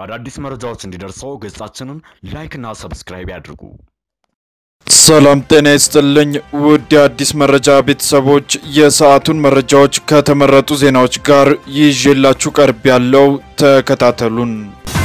አዳዲስ መረጃዎች እንዲደርሰው ገጻችንን ላይክና ሰብስክራይብ ያድርጉ። ሰላም ጤና ይስጥልኝ ውድ የአዲስ መረጃ ቤተሰቦች፣ የሰዓቱን መረጃዎች ከተመረጡ ዜናዎች ጋር ይዤላችሁ ቀርብ ያለው ተከታተሉን።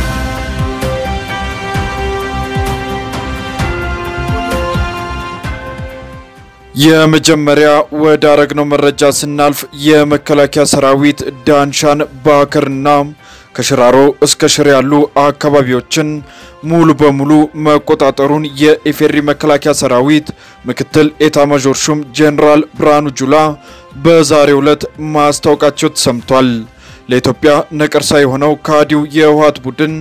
የመጀመሪያ ወደ አረግነው መረጃ ስናልፍ የመከላከያ ሰራዊት ዳንሻን ባከርና ከሽራሮ እስከ ሽሬ ያሉ አካባቢዎችን ሙሉ በሙሉ መቆጣጠሩን የኢፌሪ መከላከያ ሰራዊት ምክትል ኤታማዦር ሹም ጄኔራል ብርሃኑ ጁላ በዛሬው ዕለት ማስታወቃቸው ተሰምቷል። ለኢትዮጵያ ነቀርሳ የሆነው ከሃዲው የህወሓት ቡድን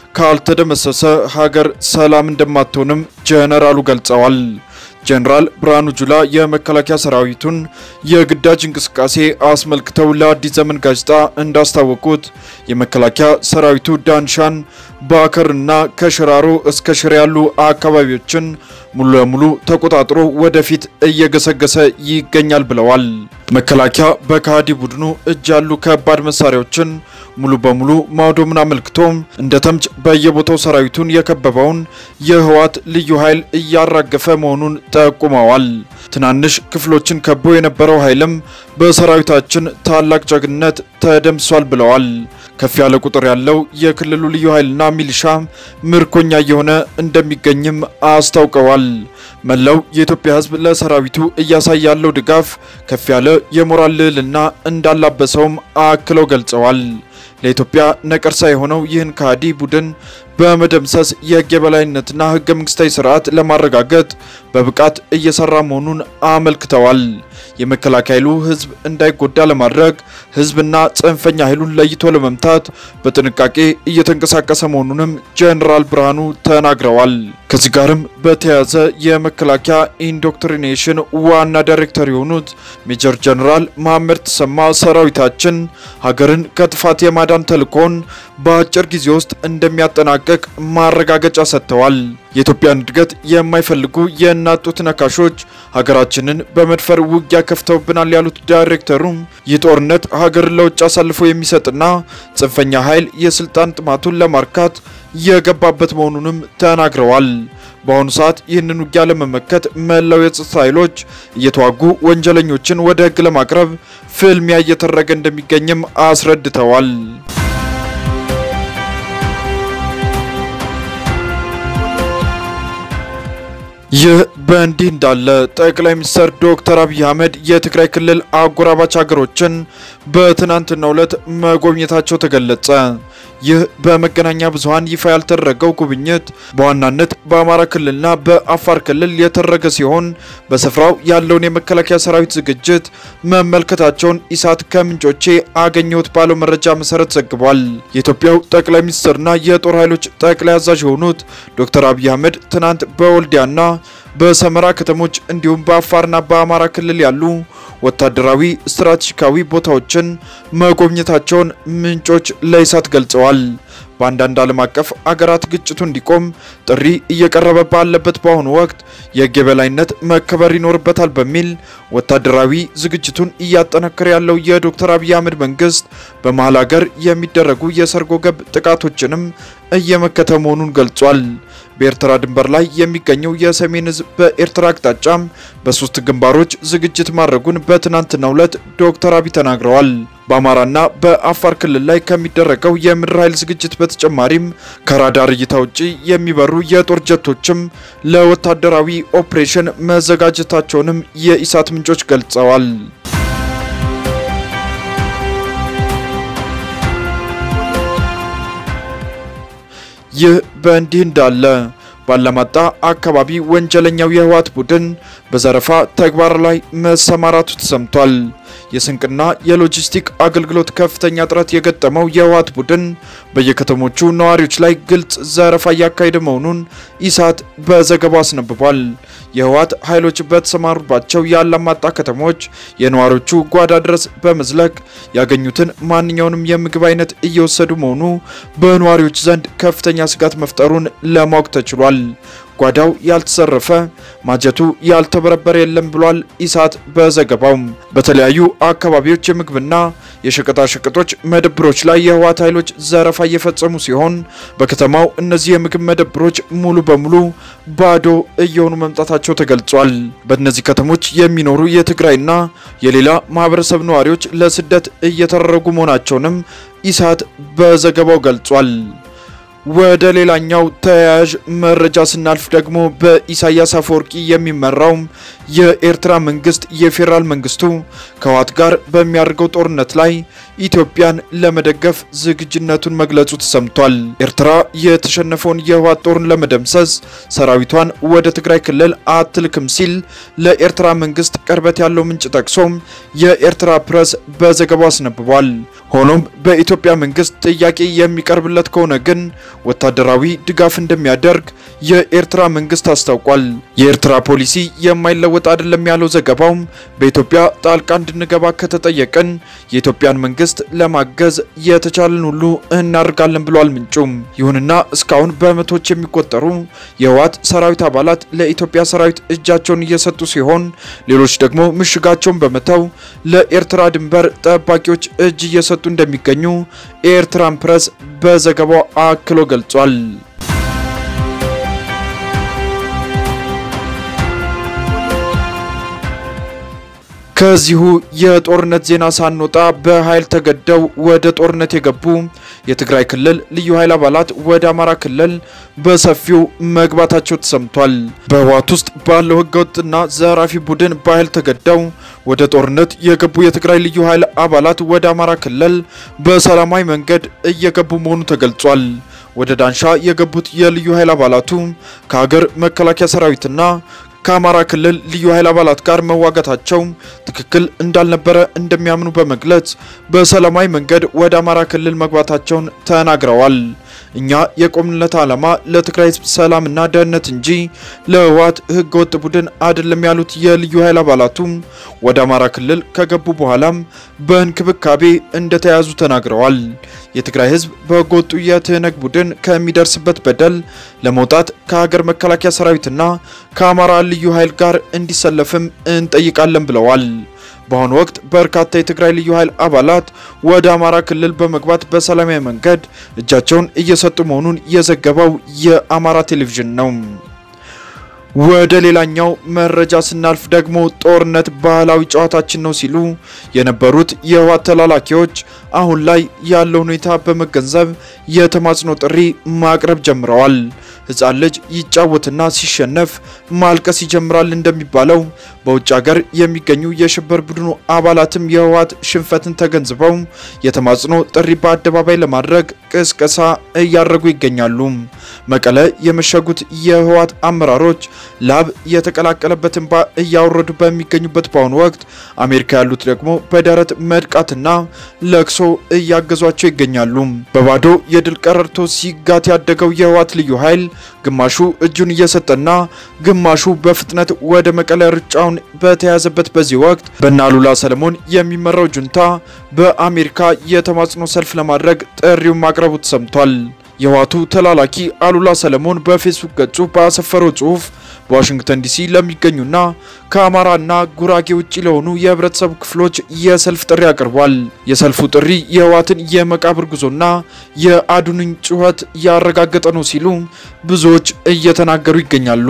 ካልተደመሰሰ ሀገር ሰላም እንደማትሆንም ጄኔራሉ ገልጸዋል። ጄኔራል ብርሃኑ ጁላ የመከላከያ ሰራዊቱን የግዳጅ እንቅስቃሴ አስመልክተው ለአዲስ ዘመን ጋዜጣ እንዳስታወቁት የመከላከያ ሰራዊቱ ዳንሻን፣ ባከርና ከሽራሮ እስከ ሽሬ ያሉ አካባቢዎችን ሙሉ ለሙሉ ተቆጣጥሮ ወደፊት እየገሰገሰ ይገኛል ብለዋል። መከላከያ በከሃዲ ቡድኑ እጅ ያሉ ከባድ መሳሪያዎችን ሙሉ በሙሉ ማውደሙን አመልክቶም እንደ ተምች በየቦታው ሰራዊቱን የከበበውን የህወሓት ልዩ ኃይል እያራገፈ መሆኑን ጠቁመዋል። ትናንሽ ክፍሎችን ከቦ የነበረው ኃይልም በሰራዊታችን ታላቅ ጀግንነት ተደምሷል ብለዋል። ከፍ ያለ ቁጥር ያለው የክልሉ ልዩ ኃይልና ሚሊሻ ምርኮኛ እየሆነ እንደሚገኝም አስታውቀዋል። መላው የኢትዮጵያ ሕዝብ ለሰራዊቱ እያሳየ ያለው ድጋፍ ከፍ ያለ የሞራል ልዕልና እንዳላበሰውም አክለው ገልጸዋል። ለኢትዮጵያ ነቀርሳ የሆነው ይህን ከሃዲ ቡድን በመደምሰስ የህግ የበላይነትና ህገ መንግስታዊ ስርዓት ለማረጋገጥ በብቃት እየሰራ መሆኑን አመልክተዋል። የመከላከያ ኃይሉ ህዝብ እንዳይጎዳ ለማድረግ ህዝብና ጽንፈኛ ኃይሉን ለይቶ ለመምታት በጥንቃቄ እየተንቀሳቀሰ መሆኑንም ጄኔራል ብርሃኑ ተናግረዋል። ከዚህ ጋርም በተያያዘ የመከላከያ ኢንዶክትሪኔሽን ዋና ዳይሬክተር የሆኑት ሜጀር ጄኔራል መሐመድ ተሰማ ሰራዊታችን ሀገርን ከጥፋት የማዳን ተልዕኮን በአጭር ጊዜ ውስጥ እንደሚያጠናቀቅ ማረጋገጫ ሰጥተዋል። የኢትዮጵያን እድገት የማይፈልጉ የእናት ጡት ነካሾች ሀገራችንን በመድፈር ውጊያ ከፍተውብናል ያሉት ዳይሬክተሩም ይህ ጦርነት ሀገርን ለውጭ አሳልፎ የሚሰጥና ጽንፈኛ ኃይል የስልጣን ጥማቱን ለማርካት የገባበት መሆኑንም ተናግረዋል። በአሁኑ ሰዓት ይህንን ውጊያ ለመመከት መላው የጸጥታ ኃይሎች እየተዋጉ ወንጀለኞችን ወደ ህግ ለማቅረብ ፍልሚያ እየተደረገ እንደሚገኝም አስረድተዋል። ይህ በእንዲህ እንዳለ ጠቅላይ ሚኒስትር ዶክተር አብይ አህመድ የትግራይ ክልል አጎራባች ሀገሮችን በትናንትናው ዕለት መጎብኘታቸው ተገለጸ። ይህ በመገናኛ ብዙኃን ይፋ ያልተደረገው ጉብኝት በዋናነት በአማራ ክልልና በአፋር ክልል የተደረገ ሲሆን በስፍራው ያለውን የመከላከያ ሰራዊት ዝግጅት መመልከታቸውን ኢሳት ከምንጮቼ አገኘሁት ባለው መረጃ መሰረት ዘግቧል። የኢትዮጵያው ጠቅላይ ሚኒስትርና የጦር ኃይሎች ጠቅላይ አዛዥ የሆኑት ዶክተር አብይ አህመድ ትናንት በወልዲያና በሰመራ ከተሞች እንዲሁም በአፋርና በአማራ ክልል ያሉ ወታደራዊ ስትራቴጂካዊ ቦታዎችን መጎብኘታቸውን ምንጮች ለኢሳት ገልጸዋል። በአንዳንድ ዓለም አቀፍ አገራት ግጭቱ እንዲቆም ጥሪ እየቀረበ ባለበት በአሁኑ ወቅት የሕግ የበላይነት መከበር ይኖርበታል በሚል ወታደራዊ ዝግጅቱን እያጠናከረ ያለው የዶክተር አብይ አህመድ መንግስት በመሀል ሀገር የሚደረጉ የሰርጎ ገብ ጥቃቶችንም እየመከተ መሆኑን ገልጿል። በኤርትራ ድንበር ላይ የሚገኘው የሰሜን ህዝብ በኤርትራ አቅጣጫም በሶስት ግንባሮች ዝግጅት ማድረጉን በትናንትናው ዕለት ዶክተር አብይ ተናግረዋል። በአማራና በአፋር ክልል ላይ ከሚደረገው የምድር ኃይል ዝግጅት በተጨማሪም ከራዳር እይታ ውጪ የሚበሩ የጦር ጀቶችም ለወታደራዊ ኦፕሬሽን መዘጋጀታቸውንም የኢሳት ምንጮች ገልጸዋል። ይህ በእንዲህ እንዳለ ባላማጣ አካባቢ ወንጀለኛው የህወሓት ቡድን በዘረፋ ተግባር ላይ መሰማራቱ ተሰምቷል። የስንቅና የሎጂስቲክ አገልግሎት ከፍተኛ እጥረት የገጠመው የህወሓት ቡድን በየከተሞቹ ነዋሪዎች ላይ ግልጽ ዘረፋ እያካሄደ መሆኑን ኢሳት በዘገባው አስነብቧል። የህወሓት ኃይሎች በተሰማሩባቸው የአላማጣ ከተሞች የነዋሪዎቹ ጓዳ ድረስ በመዝለቅ ያገኙትን ማንኛውንም የምግብ አይነት እየወሰዱ መሆኑ በነዋሪዎች ዘንድ ከፍተኛ ስጋት መፍጠሩን ለማወቅ ተችሏል። ጓዳው ያልተዘረፈ ማጀቱ ያልተበረበረ የለም ብሏል ኢሳት በዘገባው። በተለያዩ አካባቢዎች የምግብና የሸቀጣሸቀጦች መደብሮች ላይ የህወሓት ኃይሎች ዘረፋ እየፈጸሙ ሲሆን በከተማው እነዚህ የምግብ መደብሮች ሙሉ በሙሉ ባዶ እየሆኑ መምጣታቸው ተገልጿል። በእነዚህ ከተሞች የሚኖሩ የትግራይና የሌላ ማህበረሰብ ነዋሪዎች ለስደት እየተደረጉ መሆናቸውንም ኢሳት በዘገባው ገልጿል። ወደ ሌላኛው ተያያዥ መረጃ ስናልፍ ደግሞ በኢሳያስ አፈወርቂ የሚመራው የኤርትራ መንግስት የፌዴራል መንግስቱ ከህወሓት ጋር በሚያደርገው ጦርነት ላይ ኢትዮጵያን ለመደገፍ ዝግጁነቱን መግለጹ ተሰምቷል። ኤርትራ የተሸነፈውን የህወሓት ጦርን ለመደምሰስ ሰራዊቷን ወደ ትግራይ ክልል አትልክም ሲል ለኤርትራ መንግስት ቅርበት ያለው ምንጭ ጠቅሶም የኤርትራ ፕሬስ በዘገባው አስነብቧል። ሆኖም በኢትዮጵያ መንግስት ጥያቄ የሚቀርብለት ከሆነ ግን ወታደራዊ ድጋፍ እንደሚያደርግ የኤርትራ መንግስት አስታውቋል። የኤርትራ ፖሊሲ የማይለወጥ አይደለም ያለው ዘገባውም በኢትዮጵያ ጣልቃ እንድንገባ ከተጠየቅን የኢትዮጵያን መንግስት ለማገዝ የተቻለን ሁሉ እናደርጋለን ብሏል ምንጩም። ይሁንና እስካሁን በመቶዎች የሚቆጠሩ የህወሓት ሰራዊት አባላት ለኢትዮጵያ ሰራዊት እጃቸውን እየሰጡ ሲሆን፣ ሌሎች ደግሞ ምሽጋቸውን በመተው ለኤርትራ ድንበር ጠባቂዎች እጅ እየሰጡ እንደሚገኙ ኤርትራን ፕሬስ በዘገባው አክሎ ገልጿል። ከዚሁ የጦርነት ዜና ሳንወጣ በኃይል ተገደው ወደ ጦርነት የገቡ የትግራይ ክልል ልዩ ኃይል አባላት ወደ አማራ ክልል በሰፊው መግባታቸው ተሰምቷል። በህወሓት ውስጥ ባለው ህገወጥና ዘራፊ ቡድን በኃይል ተገደው ወደ ጦርነት የገቡ የትግራይ ልዩ ኃይል አባላት ወደ አማራ ክልል በሰላማዊ መንገድ እየገቡ መሆኑ ተገልጿል። ወደ ዳንሻ የገቡት የልዩ ኃይል አባላቱ ከሀገር መከላከያ ሰራዊትና ከአማራ ክልል ልዩ ኃይል አባላት ጋር መዋጋታቸው ትክክል እንዳልነበረ እንደሚያምኑ በመግለጽ በሰላማዊ መንገድ ወደ አማራ ክልል መግባታቸውን ተናግረዋል። እኛ የቆምንለት ዓላማ ለትግራይ ህዝብ ሰላምና ደህንነት እንጂ ለህወሓት ህገወጥ ቡድን አይደለም ያሉት የልዩ ኃይል አባላቱ ወደ አማራ ክልል ከገቡ በኋላም በእንክብካቤ እንደተያዙ ተናግረዋል። የትግራይ ህዝብ በህገወጡ የትህነግ ቡድን ከሚደርስበት በደል ለመውጣት ከሀገር መከላከያ ሰራዊትና ከአማራ ልዩ ኃይል ጋር እንዲሰለፍም እንጠይቃለን ብለዋል። በአሁኑ ወቅት በርካታ የትግራይ ልዩ ኃይል አባላት ወደ አማራ ክልል በመግባት በሰላማዊ መንገድ እጃቸውን እየሰጡ መሆኑን የዘገበው የአማራ ቴሌቪዥን ነው። ወደ ሌላኛው መረጃ ስናልፍ ደግሞ ጦርነት ባህላዊ ጨዋታችን ነው ሲሉ የነበሩት የህወሓት ተላላኪዎች አሁን ላይ ያለው ሁኔታ በመገንዘብ የተማጽኖ ጥሪ ማቅረብ ጀምረዋል። ህፃን ልጅ ይጫወትና ሲሸነፍ ማልቀስ ይጀምራል እንደሚባለው በውጭ ሀገር የሚገኙ የሽብር ቡድኑ አባላትም የህወሓት ሽንፈትን ተገንዝበው የተማጽኖ ጥሪ በአደባባይ ለማድረግ ቅስቀሳ እያደረጉ ይገኛሉ። መቀለ የመሸጉት የህወሓት አመራሮች ላብ የተቀላቀለበት እንባ እያወረዱ በሚገኙበት በአሁኑ ወቅት አሜሪካ ያሉት ደግሞ በደረት መድቃትና ለቅሶ እያገዟቸው ይገኛሉ። በባዶ የድል ቀረርቶ ሲጋት ያደገው የህወሓት ልዩ ኃይል ግማሹ እጁን እየሰጠና ግማሹ በፍጥነት ወደ መቀለ ሩጫውን በተያዘበት በዚህ ወቅት በእነ አሉላ ሰለሞን የሚመራው ጁንታ በአሜሪካ የተማጽኖ ሰልፍ ለማድረግ ጥሪውን ማቅረቡ ተሰምቷል። የህወሓቱ ተላላኪ አሉላ ሰለሞን በፌስቡክ ገጹ ባሰፈረው ጽሑፍ በዋሽንግተን ዲሲ ለሚገኙና ከአማራና ጉራጌ ውጭ ለሆኑ የህብረተሰቡ ክፍሎች የሰልፍ ጥሪ አቅርቧል። የሰልፉ ጥሪ የህወሓትን የመቃብር ጉዞና የአዱንን ጩኸት ያረጋገጠ ነው ሲሉ ብዙዎች እየተናገሩ ይገኛሉ።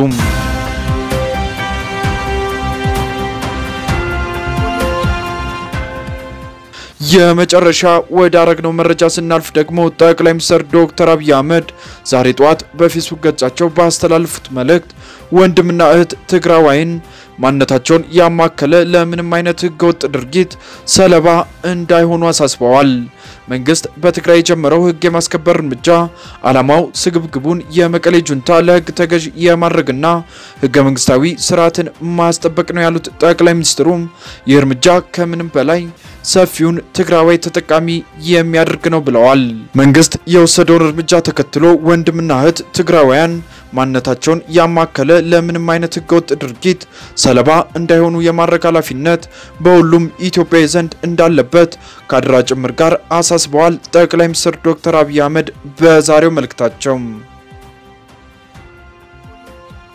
የመጨረሻ ወደ አረግነው መረጃ ስናልፍ ደግሞ ጠቅላይ ሚኒስትር ዶክተር አብይ አህመድ ዛሬ ጠዋት በፌስቡክ ገጻቸው ባስተላለፉት መልእክት ወንድምና እህት ትግራዋይን ማንነታቸውን ያማከለ ለምንም አይነት ህገወጥ ድርጊት ሰለባ እንዳይሆኑ አሳስበዋል። መንግስት በትግራይ የጀመረው ህግ የማስከበር እርምጃ ዓላማው ስግብግቡን የመቀሌ ጁንታ ለህግ ተገዥ የማድረግና ህገ መንግስታዊ ስርዓትን ማስጠበቅ ነው ያሉት ጠቅላይ ሚኒስትሩም ይህ እርምጃ ከምንም በላይ ሰፊውን ትግራዋይ ተጠቃሚ የሚያደርግ ነው ብለዋል። መንግስት የወሰደውን እርምጃ ተከትሎ ወንድምና እህት ትግራዋያን ማንነታቸውን ያማከለ ለምንም አይነት ህገወጥ ድርጊት ሰለባ እንዳይሆኑ የማድረግ ኃላፊነት በሁሉም ኢትዮጵያዊ ዘንድ እንዳለበት ከአደራ ጭምር ጋር አሳስበዋል። ጠቅላይ ሚኒስትር ዶክተር አብይ አህመድ በዛሬው መልእክታቸው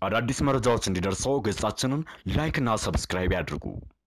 አዳዲስ መረጃዎች እንዲደርሰው ገጻችንን ላይክ እና ሰብስክራይብ ያድርጉ።